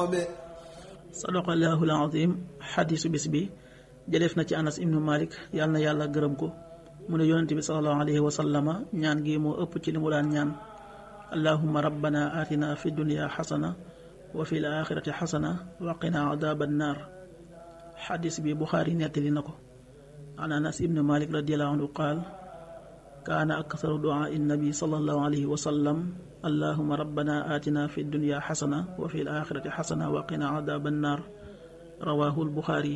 boobe sadaqallahu alazim xadisu bis bi jëleef na ci anas ibnu malik yàlla na yàlla gërëm ko mu ne yonente bi salallahu alayhi wa sallama ñaan gi moo ëpp ci li mu daan ñaan allahuma rabbana atina fi dunya xasana wa fi l axirati xasana wa qina adaba annar xadis bi buxaari nettali na ko an anas ibnu malik radiallahu anhu qaal kaana aksaru duaa nabi salallahu alayhi wa sallam allahuma rabbana atina fi dunya xasana wa fi l axirati xasana wa qina adaba annar rawahu lbuxaari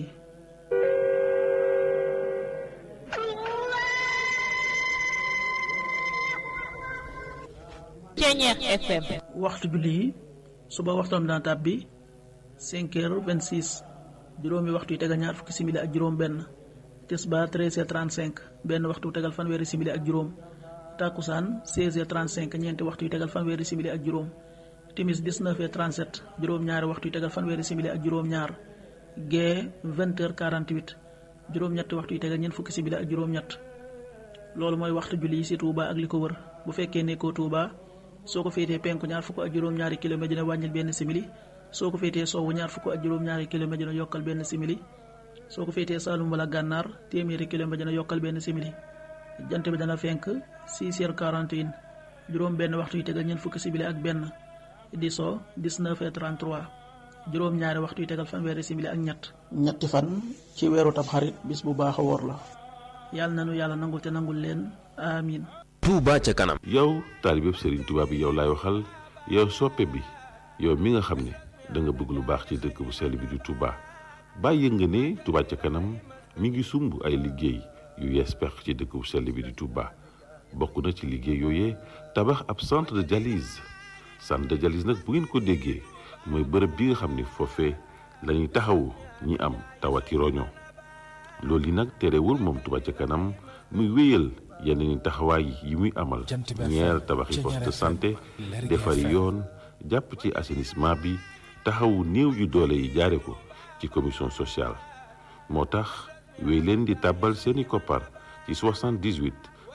Ceñeex FM waxtu julli yi suba waxtoom dana tàbbi cinq heures vingt six juróomi waxtu yi tegal ñaar fukki simili ak juróom benn tisbaar treize heures trente cinq benn waxtu tegal fanweeri simili ak juróom takkusaan seize heures trente cinq ñeenti waxtu yi tegal fanweeri simili ak juróom timis dix-neuf heures trente sept juróom ñaari waxtu yi tegal fanweeri simili ak juróom ñaar gee vingt heures quarante huit juróom ñetti waxtu yi tegal ñeent fukki simili ak juróom ñett loolu mooy waxtu julli yi ci Touba ak li ko wër bu fekkee nekkoo Touba soo ko féetee penku ñaar fukk ak juróom-ñaari kilomètre dina wàññil benn simili soo ko féetee sowwu ñaar fukk ak juróom-ñaari kilomètre dina yokkal benn simili soo ko féetee Saalum wala gànnaar téeméeri kilomètre dina yokkal benn simili jant bi dana fenk 6 heures 41 juróom benn waxtu yi tegal ñeent fukki simili ak benn di so 19 heures 33 juróom-ñaari waxtu yi tegal fanweeri simili ak ñett ñetti fan ci weeru Tamxarit bis bu baax a woor la yàlla nanu yàlla nangul te nangul leen amin Touba ca kanam yow taalibeb Serigne Touba bi yow laay waxal yow soppe bi yow mi nga xam ne da nga bëgg lu baax ci dëkk bu sell bi di Touba bàyyi nga ne Touba ca kanam mi ngi sumb ay liggéey yu yees pex ci dëkk bu sell bi di Touba bokk na ci liggéey yooyee tabax ab centre de dialyse centre de dialyse nag bu ngeen ko déggee mooy bërëb bi nga xam ne foofee la ñuy taxawu ñi am tawati roño loolu yi nag terewul moom Touba ca kanam muy wéyal yeneen taxawaay yi muy amal ñeer tabaxi poste de santé defari yoon jàpp ci assainissement bi taxawu néew yu doole yi jaare ko ci commission sociale moo tax wéy leen di tàbbal seeni koppar ci 78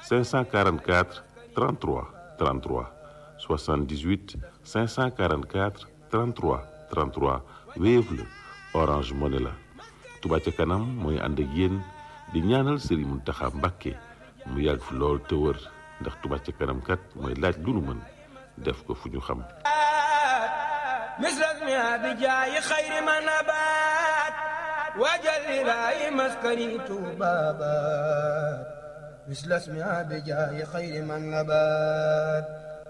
544 33 33 78 544 33 33 Wave la Orange Money la Touba ca kanam mooy ànd ak yéen di ñaanal Serigne Mountakha Mbacké mu yàgg fi lool te wër ndax Touba ca kanam kat mooy laaj lu nu mën def ko fu ñu xam misras mi abi jaayi xayri ma nabaat waajal ilaahi maskani tuubaabaat misras mi abi jaayi xayri ma nabaat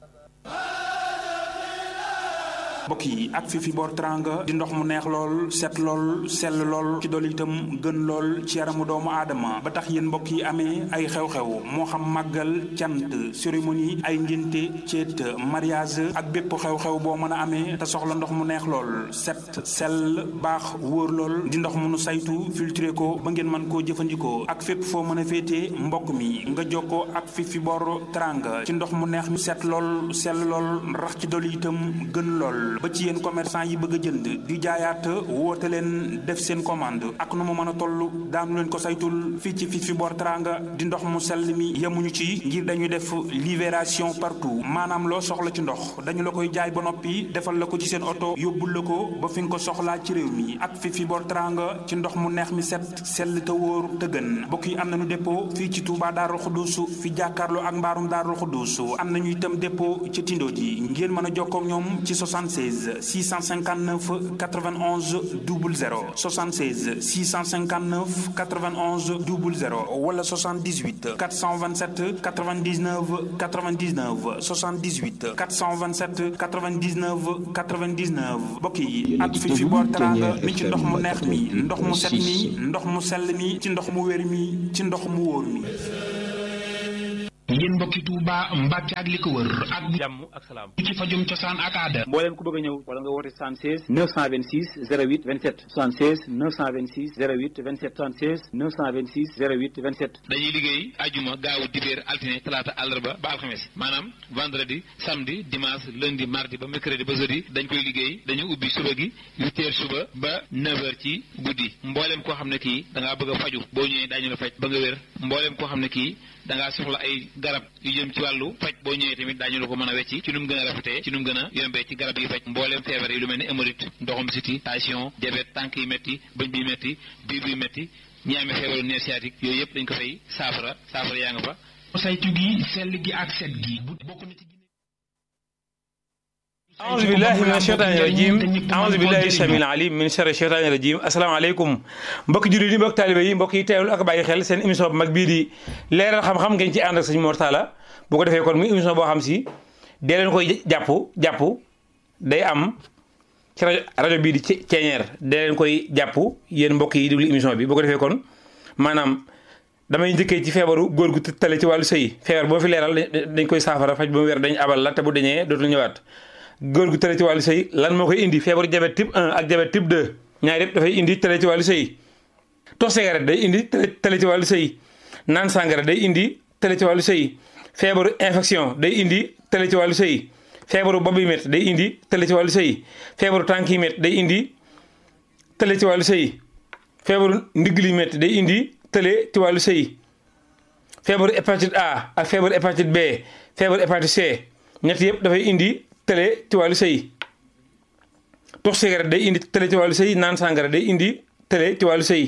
mbokk yi ak fi fi boor teranga di ndox mu neex lool set lool sell lool ci dool itam gën lool ci yaramu doomu aadama ba tax yéen mbokk yi amee ay xew-xew moo xam màggal cant cérémonie ay ngénte ceet mariage ak bépp xew-xew boo mën a amee te soxla ndox mu neex lool set sell baax wóor lool di ndox mu nu saytu filtré ko ba ngeen mën koo jëfandikoo ak fépp foo mën a féetee mbokk mi nga jokkoo ak fi fi boor teranga ci ndox mu neex mi set lool sell lool rax ci dool itam gën lool ba ci yéen commerçant yi bëgg a jënd di jaayaat woote leen def seen commande ak nu mu mën a toll daanu leen ko saytul fii ci fii fi boor teranga di ndox mu sell mi yemuñu ci ngir dañuy def livraison partout maanaam loo soxla ci ndox dañu la koy jaay ba noppi defal la ko ci seen oto yóbbul la ko ba fi nga ko soxlaa ci réew mi ak fii fi boor teranga ci ndox mu neex mi set sell te wóor te gën mbokk yi am nañu dépôt fii ci Touba Darou Khoudousou fi jàkkaarloo ak mbaarum Darou Khoudousou am nañu itam dépôt ci Tindo ji ngeen mën a jokkoo ak ñoom ci 76 659 91 00 76 659 91 00 wala 78 427 99 99 78 427 99 99 mbokk yi ak fi fi boor teranga mi ci ndox mu neex mi ndox mu set mi ndox mu sell mi ci ndox mu wér mi ci ndox mu wóor mi ngeen mbokki Touba Mbacke ak li ko wër ak jàmm ak salaam ci fajum cosaan ak aada mbooleem ku bëgg a ñëw wala nga woote 76 926 08 27 76 926 08 27 76 926 08 27 dañuy liggéey ajuma gaawu dibéer altine talaata àllarba ba alxames maanaam vendredi samedi dimanche lundi mardi ba mercredi ba jeudi dañ koy liggéey dañu ubbi suba gi huit heures suba ba neuf heures ci guddi mbooleem koo xam ne kii da ngaa bëgg a faju boo ñëwee daañu la faj ba nga wér mboolem koo xam ne kii da ngaa soxla ay garab yu jëm ci wàllu faj boo ñëwee tamit daañu la ko mën a wecci ci nu mu gën a rafetee ci nu mu gën a yombee ci garab yi faj mboolem feebar yi lu mel ni hémorroïde ndoxum siti tension diabète tànk yi métti bëñ bi métti biir bi métti ñi amee feebaru nerf sciatique yooyu yëpp dañ ko fay saafara saafara yaa nga fa saytu gi sell gi ak set gi bokk na ci أعوذ بالله من الشيطان الرجيم أعوذ بالله السميع العليم من شر الشيطان الرجيم asalaamaaleykum mbokki jullit yi mbokki taalibe yi mbokk yi teewlu ak bàyyi xel seen émission bu mag bii di leeral xam-xam ngeen ci ànd ak sëñ Mor Talla bu ko defee kon muy émission boo xam si dee leen koy jàpp jàpp day am ci rajo rajo bii di ceeñeer dee leen koy jàpp yéen mbokk yi déglu émission bi bu ko defee kon maanaam damay njëkkee ci feebaru góor gu tale ci wàllu sëy feebar boo fi leeral dañ koy saafara faj ba mu wér dañ abal la te bu dañee dootul ñëwaat góor gu tële ci wàllu sëy lan moo koy indi feebaru diabète type 1 ak diabète type 2 ñaar yëpp dafay indi tële ci wàllu sëy tox cigarette day indi tële ci wàllu sëy naan sàngara day indi tële ci wàllu sëy feebaru infection day indi tële ci wàllu sëy feebaru bopp yi métti day indi tële ci wàllu sëy feebaru tànk yi métti day indi tële ci wàllu sëy feebaru ndigg li métti day indi tële ci wàllu sëy feebaru hépatite A ak feebaru hépatite B feebaru hépatite C ñett yëpp dafay indi tële ci wàllu sëy tux cigarette day indi tële ci wàllu sëy naan sàngara day indi tële ci wàllu sëy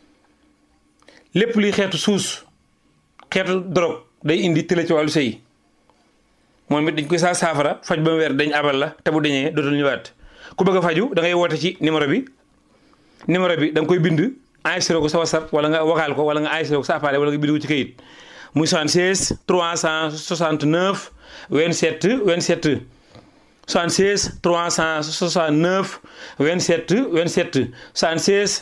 lépp luy xeetu suus xeetu drogue day indi tële ci wàllu sëy moom it dañ koy saa saafara faj ba mu weer dañ abal la te bu dañee dootul ñëwaat ku bëgg a faju da ngay woote ci numéro bi numéro bi da nga koy bind enregistré ko sa whatsapp wala nga vocal ko wala nga enregistré ko sa appareil wala nga bind ko ci kayit muy 76 369 27 27 76 369 27 27 76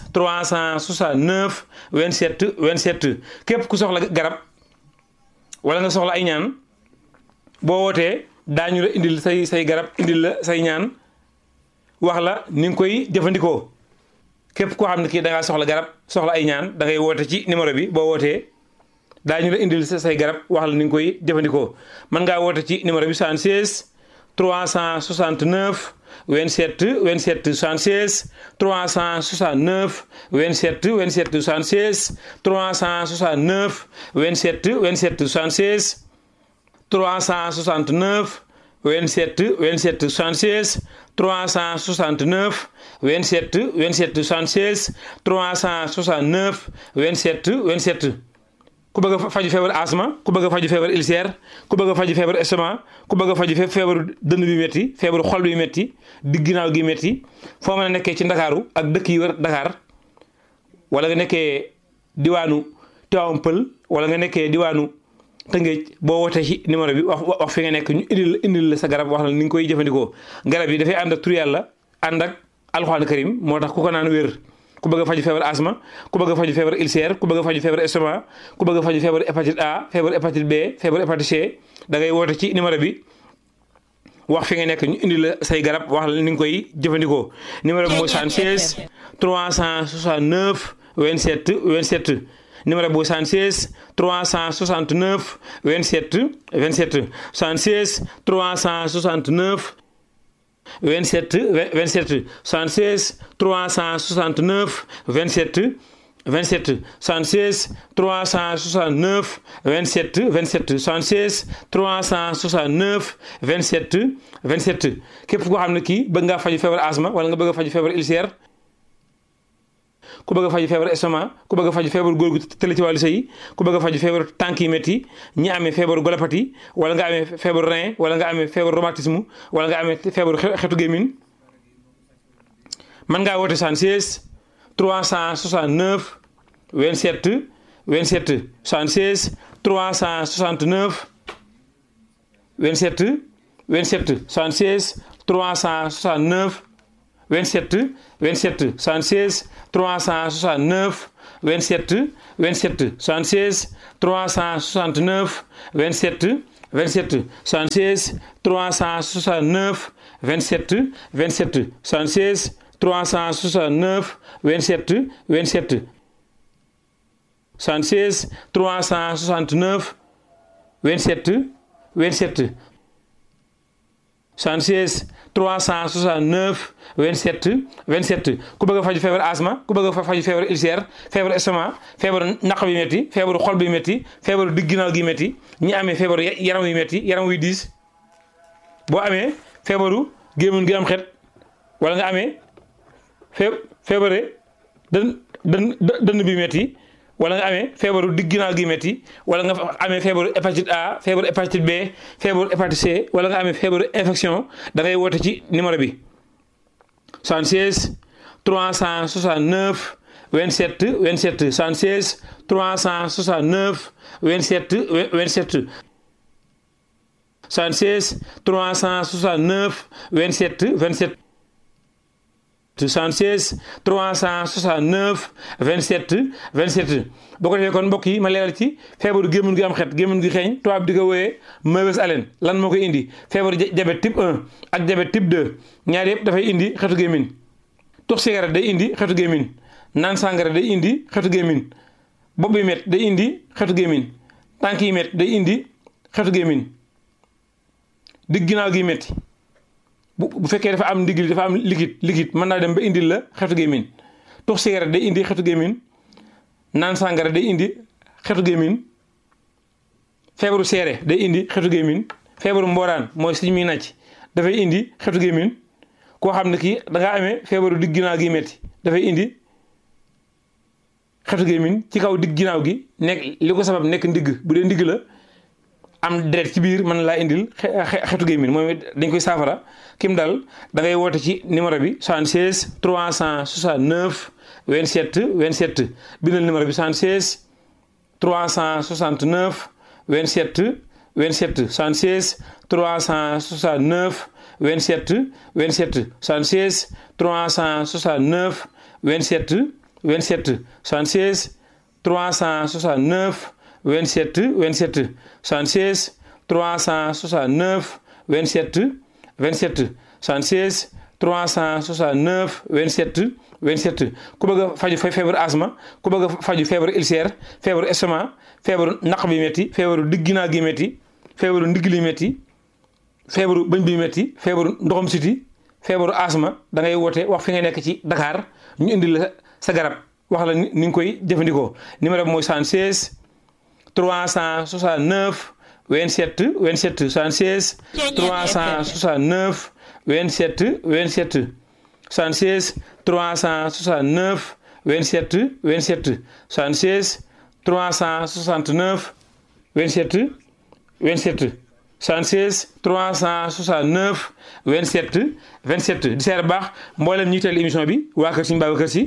369 27 27 képp ku soxla garab wala nga soxla ay ñaan boo wootee daañu la indil say say garab indil la say ñaan wax la ni nga koy jëfandikoo képp koo xam ne kii da ngaa soxla garab soxla ay ñaan da ngay woote ci numéro bi boo wootee daañu la indil say garab wax la ni nga koy jëfandikoo mën ngaa woote ci numéro bi 76 369 27 27 76 369 27 27 76 369 27 27 76 369 27 27 76 369 27 27 76 369 27 27 ku bëgg a faju feebar asma ku bëgg a faju feebar ulcère ku bëgg a faju feebar estomac ku bëgg a faju feebaru dënn bi métti feebaru xol bi métti digg ginnaaw gi métti foo mën a nekkee ci ndakaaru ak dëkk yi wër Dakar wala nga nekkee diwaanu Tivaouane Pël wala nga nekkee diwaanu Tëngéej boo wootee ci numéro bi wax wax fi nga nekk ñu indil la indil la sa garab wax la ni nga koy jëfandikoo garab yi dafay ànd ak tur yàlla ànd ak alxuraan karim moo tax ku ko naan wér ku bëgg a faju feebar asma ku bëgg a faju feebar ulcère ku bëgg a faju feebar estomac ku bëgg a faju feebar hépatite A feebar hépatite B feebar hépatite C da ngay woote ci numéro bi wax fi nga nekk ñu indi la say garab wax la ni nga koy jëfandikoo numéro bi mooy 76 369 27 27 numéro bu 76 369 27 27 76 369 27 27 76 369 27 27 76 369 27 27 76 369 27 27 képp koo xam ne kii bëgg ngaa faju feebar asma wala nga bëgg a faju feebar ulcère ku bëgg a faju feebar estomac ku bëgg a faju feebar góor gu tële ci wàllu sëy ku bëgg a faju feebar tànk yi métti ñi amee feebaru golopathie wala nga amee feebaru rein wala nga amee feebaru rhumatisme wala nga amee feebaru xetu gémmiñ mën ngaa woote 76 369 27 27 76 369 27 27 76 369 27 27 76 369 27 27 76 369 27 27 76 369 27 27 76 369 27 27 76 369 27 27 76 369 27 27 ku bëgg a faju feebar asma ku bëgg a faju feebar ulcère feebar estomac feebar naq bi métti feebaru xol bi métti feebaru digg ginnaaw gi métti ñi amee feebaru yaram yu métti yaram wuy diis boo amee feebaru gémmiñ gi am xet wala nga amee fee feebare dën dën dënn bi métti wala nga amee feebaru digg ginnaaw gi métti wala nga amee feebaru hépatite A feebaru hépatite B feebaru hépatite C wala nga amee feebaru infection da ngay woote ci numéro bi 76 369 27 27 76 369 27 27 76 369 27 27 76 369 27 27 boo ko defee kon mbokk yi ma leeral ci feebaru gémmiñ gi am xet gémmiñ gi xeeñ tubaab di ko wooyee mauvaise haleine lan moo koy indi feebaru diabète type 1 ak diabète type 2 ñaar yëpp dafay indi xetu gémmiñ tux cigarette day indi xetu gémmiñ naan sàngara day indi xetu gémmiñ bopp bi met day indi xetu gémmiñ tànk yi met day indi xetu gémmiñ digg ginnaaw gi metti bu bu fekkee dafa am ndigli dafa am liquide liquide mën naa dem ba indil la xetu gémmiñ tux cigarette day indi xetu gémmiñ naan sàngara day indi xetu gémmiñ feebaru seere day indi xetu gémmiñ feebaru mbooraan mooy suñ muy nàcc dafay indi xetu gémmiñ koo xam ne kii da ngaa amee feebaru digg ginnaaw gi metti dafay indi xetu gémmiñ ci kaw digg ginnaaw gi nekk li ko sabab nekk ndigg bu dee ndigg la am deret ci biir mën laa indil xetu gémmiñ moom dañ koy saafara kim dal da ngay woote ci numéro bi 76 369 27 27 bindal numéro bi 76 369 27 27 76 369 27 27 76 369 27 27 76 369 27 27 76 369 27 27 76 369 27 27 ku bëgg a faju feebaru asma ku bëgg a faju feebaru ulcère feebaru estomac feebaru naq bi métti feebaru digg ginnaaw gi métti feebaru ndigg li métti feebaru bëñ bi métti feebaru ndoxam siti feebaru asma da ngay woote wax fi nga nekk ci Dakar ñu indi la sa garab wax la ni nga koy jëfandikoo numéro bi mooy 76 369 27 27 76 369 27 27 76 369 27 27 76 369 27 27 76 369 27 27 di seer baax mboolem ñi teel émission bi waa kër Sëñ Babacar Si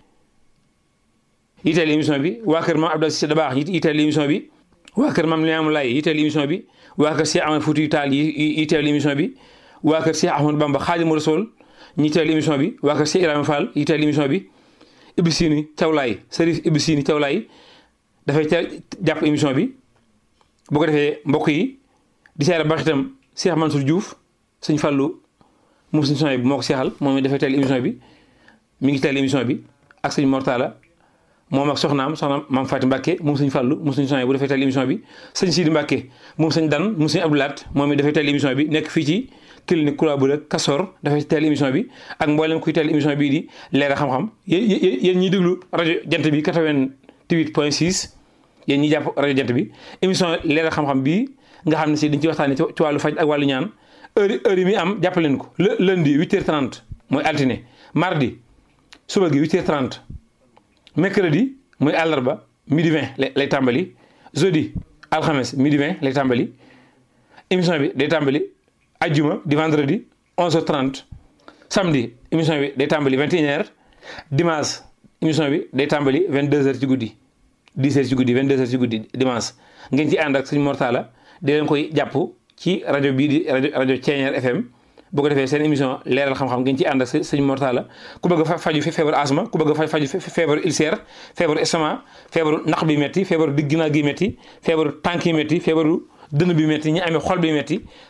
yiteel émission bi waa kër maam Abdou Cissé Dabaax yiteel émission bi waa kër maam Limaamu Laay yiteel émission bi waa kër Cheikh Ahmad Foutiyou Tall yiteel émission bi waa kër Cheikh Ahmadou Bamba Xaadimu Rasuul ñi teel émission bi waa kër Cheikh Ibrahima Fall yiteel émission bi Ibou Sini Thiawlaay Serif Ibou Sini Thiawlaay dafay ca jàpp émission bi bu ko defee mbokk yi di seere baax itam Cheikh Mansour Diouf sëñ Fallou moom sëñ son bi moo ko seexal moom it dafay teel émission bi mi ngi teel émission bi ak sëñ Mortala moom ak soxnaam soxnaam maam Faati Mbàkke moom sëñ Fàllu moom sëñ Sonia bu dafay teel émission bi sëñ Sidi Mbàkke moom sëñ Dan moom sëñ Abdoulaat moom it dafay teel émission bi nekk fii ci clinique Kula bu rek Kasor dafay teel émission bi ak mboolem kuy teel émission bii di leer xam-xam yéen yéen ñiy déglu rajo jant bi 88 point 6 yéen ñi jàpp rajo jant bi émission leer xam-xam bii nga xam ne si dañ ci waxtaanee ci wàllu faj ak wàllu ñaan heure heure yi mi am jàpp leen ko le lundi 8h30 mooy altine mardi suba gi 8h30 mercredi muy àllarba midi 20 lay tàmbali jeudi alxames midi 20 lay tàmbali émission bi day tàmbali ajjuma di vendredi 11h30 samedi émission bi day tàmbali 21h dimanche émission bi day tàmbali 22h ci guddi 10h ci guddi 22h ci guddi dimanche ngeen ci ànd ak suñu mortala di leen koy jàpp ci rajo bii di rajo rajo Thiéniere FM bu ko defee seen émission leeral xam-xam ngeen ci ànd ak sëñ Mortala ku bëgg a faju feebaru asma ku bëgg a faju feebaru ulcère feebaru estomac feebaru naq bi métti feebaru digg ginnaaw gi métti feebaru tànk yi métti feebaru dënn bi métti ñi amee xol bi métti